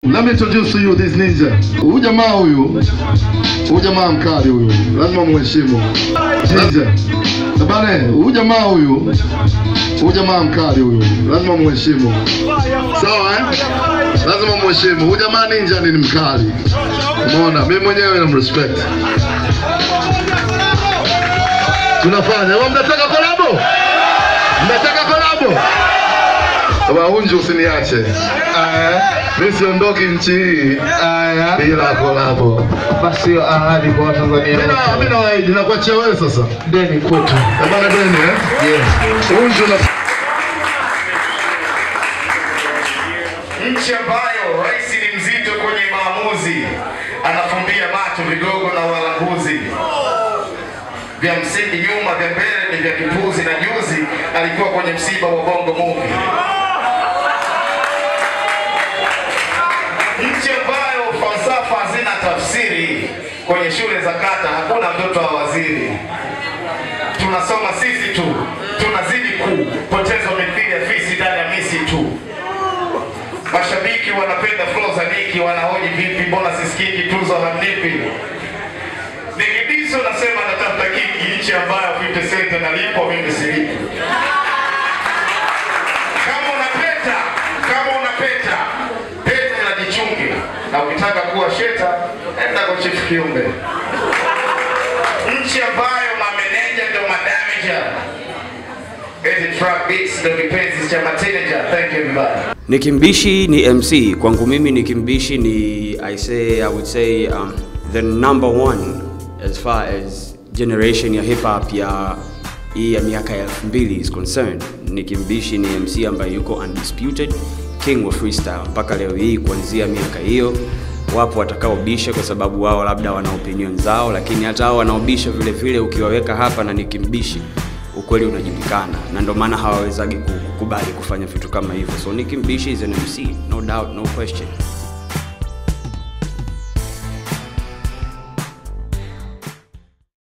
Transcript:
Let me introduce to you this ninja. Huyu jamaa huyu, huyu jamaa mkali huyu, lazima muheshimu. Ninja. Bane, huyu jamaa huyu, huyu jamaa mkali huyu, lazima muheshimu. Sawa eh? Lazima muheshimu. Huyu jamaa ninja ni mkali. Umeona? Mimi mwenyewe namrespect. Tunafanya. Wewe mnataka kolabo? Mnataka kolabo? Wahunju usiniache. Aya, Mimi siondoki nchi hii aya. bila kolabo. Basi hiyo ahadi kwa Watanzania Mimi na- mimi nawaahidi nakuachia wewe sasa. deni kwetu. Bana Beni eh? Yeah. Unju na nchi ambayo rais ni mzito kwenye maamuzi, anafumbia macho vigogo na walanguzi, vya msingi nyuma, vya mbele ni vya kipuzi, na juzi alikuwa kwenye msiba wa Bongo Movie. Nchi ambayo falsafa hazina tafsiri, kwenye shule za kata hakuna mtoto wa waziri tunasoma sisi tu, tunazidi kupoteza mithili ya fisi ndani ya misi tu. Mashabiki wanapenda flow za Niki, wanahoji vipi, mbona sisikiki tuzo hamnipi? Nikidiso nasema natafuta kiki, nchi ambayo 50 cent analipwa, mimi silipi. Kama unapeta, kama unapeta, peta na jichunge, na ukitaka kuwa sheta, enda kwa Chief Kiumbe nchi ambayo mameneja ndio madamager eti track beats ndio kipenzi cha mateja. Thank you everybody. Nikimbishi ni MC kwangu mimi Nikimbishi ni I say I would say um, the number one as far as generation ya hip hop ya hii ya miaka ya 2000 is concerned. Nikimbishi ni MC ambaye yuko undisputed king wa freestyle mpaka leo hii kuanzia miaka hiyo wapo watakaobisha kwa sababu wao labda wana opinion zao, lakini hata hao wanaobisha vile vile ukiwaweka hapa na Nikimbishi ukweli unajulikana na ndio maana hawawezagi kukubali kufanya vitu kama hivyo so Nicki Mbishi is an MC no doubt no question